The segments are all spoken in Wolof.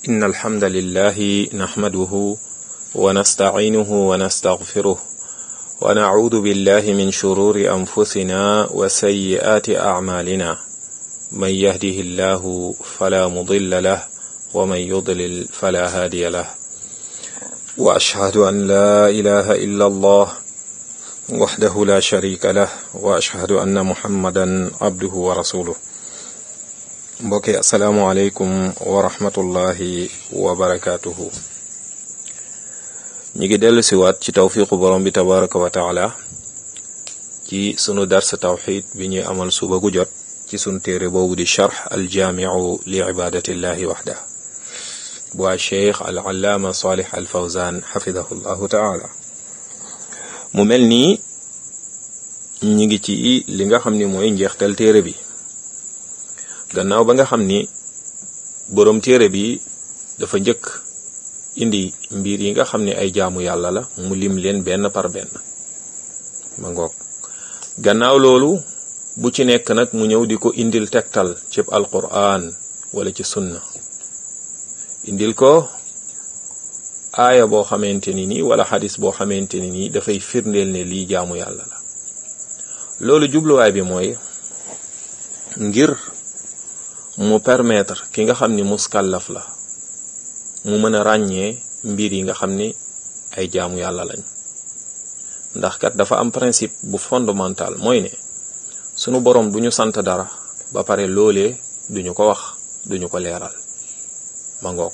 إن الحمد لله نحمده ونستعينه ونستغفره ونعوذ بالله من شرور أنفسنا وسيئات أعمالنا من يهده الله فلا مضل له ومن يضلل فلا هادي له وأشهد أن لا إله إلا الله وحده لا شريك له وأشهد أن محمدا عبده ورسوله mbokki asalaamualeykum wa rahmatullahi wa barakaatuhu ñi ngi dellu siwaat ci tawfiqu borom bi tabaraka wa taala ci sunu dars tawxid bi ñuy amal suba gu jot ci sunu téere boobu di charx aljaamiu li ibadatillahi waxda bu a cheikh al allaama salih al fawzan xafidahu llahu taala mu mel nii ñi ngi ci li nga xam ni mooy njeextal téere bi gannaaw ba nga xam ni boroom téere bi dafa njëkk indi mbir yi nga xam ne ay jaamu yàlla la mu lim leen benn par benn ma ngoog gannaaw loolu bu ci nekk nag mu ñëw di ko indil tegtal ci alquran wala ci sunna indil ko aaya boo xamante ni nii wala xadis boo xamante ni nii dafay firndeel ne lii jaamu yàlla la loolu jubluwaay bi mooy ngir mu permettre ki nga xam ni muskallaf la mu mën a ràññee mbir yi nga xam ni ay jaamu yàlla lañ ndax kat dafa am principe bu fondamental mooy ne sunu boroom du ñu sant dara ba pare loolee duñu ko wax duñu ko leeral ma ngoog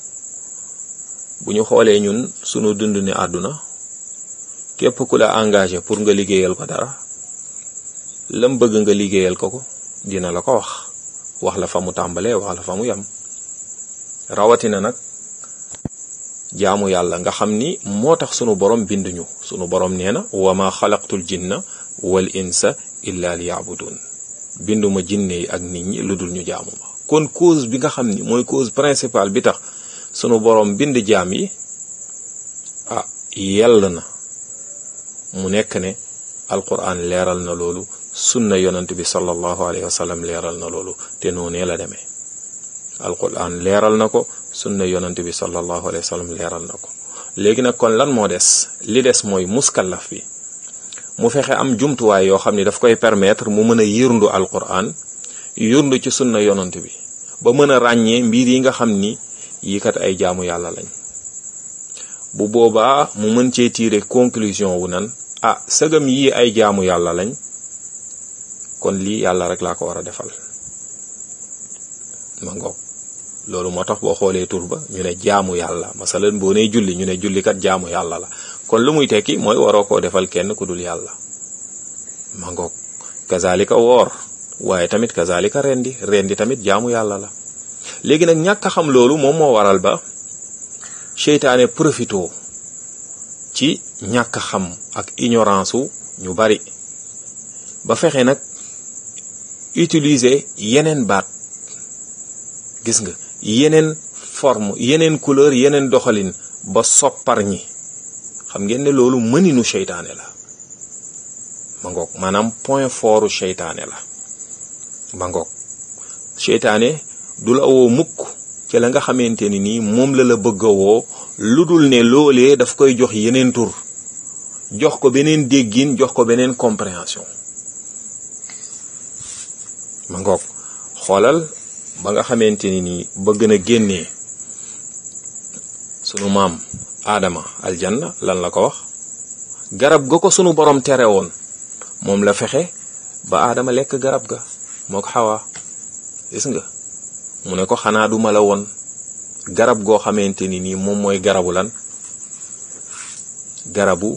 bu ñu xoolee ñun sunu dund ni àdduna képp ku la engagé pour nga liggéeyal ko dara lam bëgg nga liggéeyal ko ko dina la ko wax wax la fa mu tàmbalee wax la fa mu yam rawatina nag jaamu yàlla nga xam ni moo tax sunu borom binduñu sunu borom nee na wa ma xalaqtul jinna wal insa illa li yaabudun binduma jinne yi ak nit ñi lu dul ñu jaamu ma kon cause bi nga xam ni mooy cause principale bi tax sunu borom bind jaam yi ah yell na mu nekk ne alquran leeral na loolu sunna yonent bi sallallahu alayhi wa sallam leeral na loolu te noonee la demee alquran leeral na ko sunna yonent bi sallallahu alayhi wa sallam leeral na ko léegi nag kon lan moo des li des mooy muskallaf bi mu fexe am jumtuwaay yoo xam ne daf koy permettre mu mën a yërndu alquran yërndu ci sunna yonent bi ba mën a ràññee mbir yi nga xam ni yii kat ay jaamu yàlla lañ bu boobaa mu mën cee tirer conclusion wu nan ah sëgam yii ay jaamu yàlla lañ kon lii yàlla rek laa ko war a defal ma ngoog loolu moo tax boo xoolee tur ba ñu ne jaamu yàlla masalan boo nee julli ñu ne jullikat jaamu yàlla la kon lu muy tekki mooy waroo koo defal kenn ku dul yàlla ma ngoog kazalika woor waaye tamit kazalika rendi rendi tamit jaamu yàlla la léegi nag ñàkk a xam loolu moom moo waral ba seytaane profito ci ñàkk a xam ak ignorance wu ñu bari ba fexe nag utiliser yeneen baat gis nga yeneen forme yeneen couleur yeneen doxalin ba soppar ñi xam ngeen ne loolu mëninu seytaane la ma ngoog maanaam point fortu seytaane la ma ngoog seytaane du la woo mukk ci la nga xamante ni nii moom la la bëgg a woo lu dul ne loolee daf koy jox yeneen tur jox ko beneen déggin jox ko beneen compréhension ma ngoog xoolal ba nga xamante ni nii bëgg na génnee sunu maam aadama aljanna lan la ko wax garab ga ko sunu borom tere woon moom la fexe ba aadama lekk garab ga moo ko xawaa gis nga mu ne ko xanaa duma la woon garab goo xamante ni nii moom mooy garabu lan garabu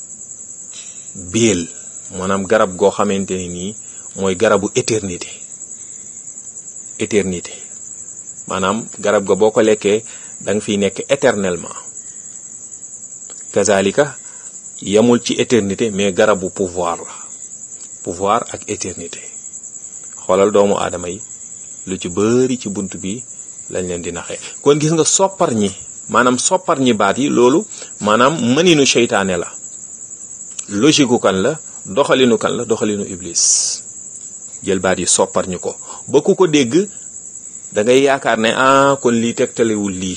béel maanaam garab goo xamante ni nii mooy garabu éternité éternité maanaam garab ga boo ko lekkee da nga fiy nekk éternellement kazalika yamul ci éternité mais garabu pouvoir la pouvoir ak éternité xoolal doomu aadama yi lu ci bëri ci bunt bi lañ leen di naxee kon gis nga soppar ñi maanaam soppar ñi baat yi loolu maanaam mëninu seytaane la logique kan la doxalinu kan la doxalinu iblis jël baat yi soppar ñu ko ba ku ko dégg da ngay yaakaar ne ah kon lii tegtalewul lii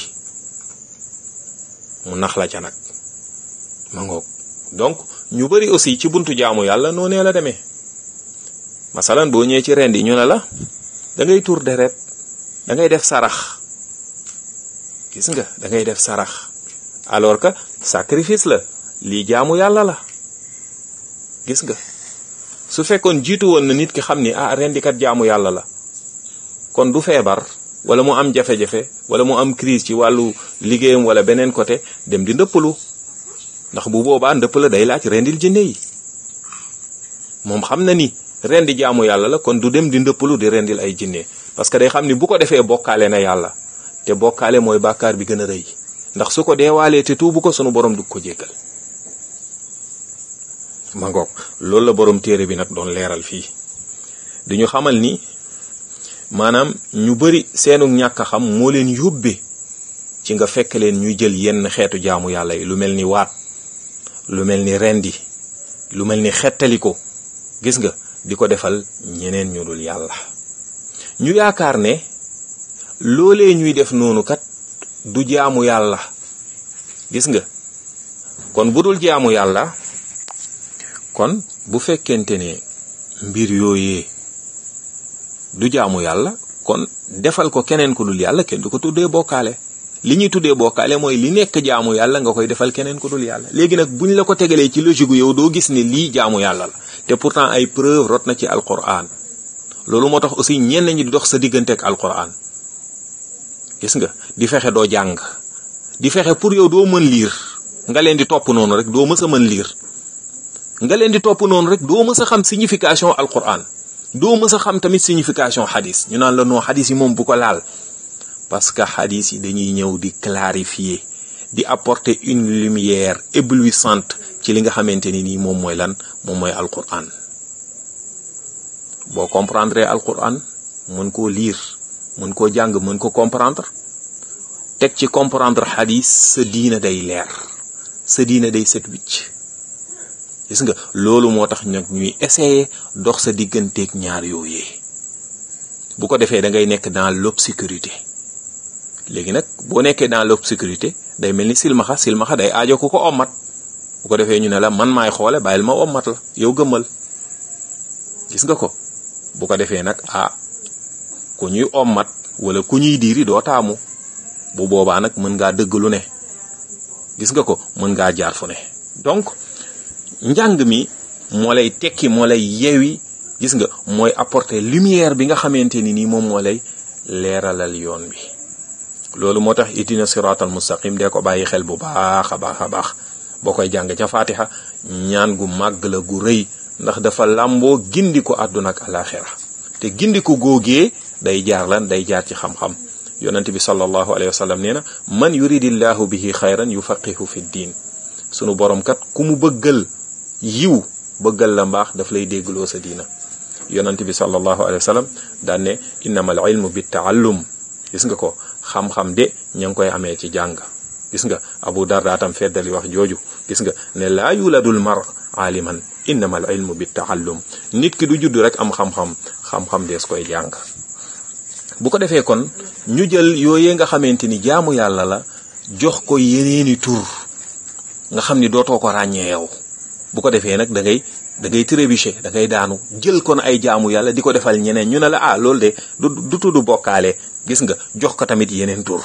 mu nax la ca nag ma ngoog donc ñu bari aussi ci buntu jaamu yàlla noonee la demee masalan boo ñëwee ci rend yi ñu ne la da ngay tur deret da ngay def sarax gis nga da ngay def sarax alors que sacrifice la lii jaamu yàlla la gis nga su fekkoon jiitu woon na nit ki xam ni ah rendikat jaamu yàlla la kon du feebar wala mu am jafe-jafe wala mu am crise ci wàllu liggéeyam wala beneen côté dem di ndëppalu ndax bu boobaa ndëpp la day laaj rendil jinne yi moom xam na ni rendi jaamu yàlla la kon du dem di ndëppalu di rendil ay jinne parce que day xam ni bu ko defee bokkaale na yàlla te bokkaale mooy bàkkaar bi gën a rëy ndax su ko deewaalee te tuubu ko sunu borom du ko jéggal ma ngoog loolu la borom téere bi nag doon leeral fii di ñu xamal ni maanaam ñu bari seenu ñàkk a xam moo leen yóbbe ci nga fekk leen ñuy jël yenn xeetu jaamu yàlla yi lu mel ni waat lu mel ni rendi lu mel ni xettali ko gis nga di ko defal ñeneen ñu dul yàlla ñu yaakaar ne loolee ñuy def noonu kat du jaamu yàlla gis nga kon bu dul jaamu yàlla kon bu fekkente ne mbir yooyee du jaamu yàlla kon defal ko keneen ku dul yàlla kenn du ko tuddee bokkaale li ñuy tuddee bokkaale mooy li nekk jaamu yàlla nga koy defal keneen ku dul yàlla léegi nag buñ la ko tegalee ci logique yow doo gis ne lii jaamu yàlla la te pourtant ay preuve rot na ci alquran loolu moo tax aussi ñenn ñi di dox sa diggante ak alquran gis nga di fexe doo jàng di fexe pour yow doo mën liir nga leen di topp noonu rek doo mës a mën liir nga leen di topp noonu rek doo mës a xam signification alquran doo mës a xam tamit signification xadis ñu naan la non xadis yi moom bu ko laal parce que xadis yi dañuy ñëw di clarifier di apporter une lumière éblouissante ci li nga xamante ni nii moom mooy lan moom mooy alquran boo comprendre alquran mën koo lire mën koo jàng mën ko comprendre teg ci comprendre xadis sa diina day leer sa diina day set wicc gis nga loolu moo tax nag ñuy essayer dox sa digganteeg ñaar yooyee bu ko defee da ngay nekk dans l'obscurité léegi nag boo nekkee dans l'obscurité day mel ni silmaxa silmaxa day aajo ku ko ommat bu ko defee ñu ne la man maay xoole bàyyil ma ommat la yow gëmmal gis nga ko bu ko defee nag ah ku ñuy ommat wala ku ñuy diiri doo taamu bu boobaa nag mën ngaa dëgg lu ne gis nga ko mën ngaa jaar fu ne donc njàng mi moo lay tekki moo lay yewi gis nga mooy apporter lumière bi nga xamante ni nii moom moo lay leeralal yoon bi loolu moo tax itina siratal mustaqim dee ko bàyyi xel bu baax a baax a baax boo koy jàng ca fatiha ñaan gu màgg la gu rëy ndax dafa làmboo gindi ko àdduna ak alaxira te gindi ko góogee day jaar lan day jaar ci xam-xam yonent bi sallallahu alayhi wa sallam nee na man yuridillahu bihi xayran yufaqihu fi diin sunu borom kat ku mu bëggal yiw bëggal la mbaax daf lay déggloo sa diina yonent bi sallallahu alayhi wa sallam daan ne innamal ilmu bi taallum gis nga ko xam-xam de ña ngi koy amee ci jàng gis nga abu darda tam feddali wax jooju gis nga ne laa yuladul mar aaliman innamal ilmu bi taallum nit ki du judd rek am xam-xam xam-xam dees koy jàng bu ko defee kon ñu jël yooyee nga xamante ni jaamu yàlla la jox ko yeneeni tur nga xam ni dootoo ko ràññee yow bu ko defee nag da ngay da ngay trébucher da ngay daanu jël kon ay jaamu yàlla di ko defal ñeneen ñu ne la ah loolu de du du tudd bokkaale gis nga jox ko tamit yeneen tur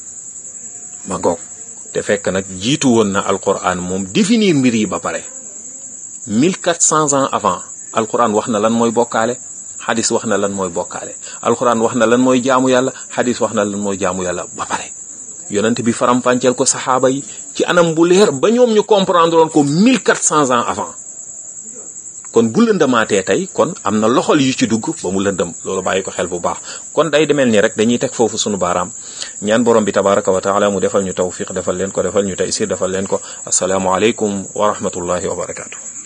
ma goog te fekk nag jiitu woon na alquran moom définir mbir yi ba pare 1400 ans avant alquran wax na lan mooy bokkaale xadis wax na lan mooy bokkaale alquran wax na lan mooy jaamu yàlla xadis wax na lan mooy jaamu yàlla ba pare yonent bi faram-fàcceel ko saxaaba yi ci anam bu leer ba ñoom ñu comprendre woon ko 1400 ans avant kon bu lëndamaatee tey kon am na loxol yu ci dugg ba mu lëndëm loolu bàyyi ko xel bu baax kon day demel ni rek dañuy teg foofu sunu baaraam ñaan borom bi tabaraka wa taala mu defal ñu tawfiq defal leen ko defal ñu taysir defal leen ko asalaamualeykum wa rahmatullahi wa barakaatu.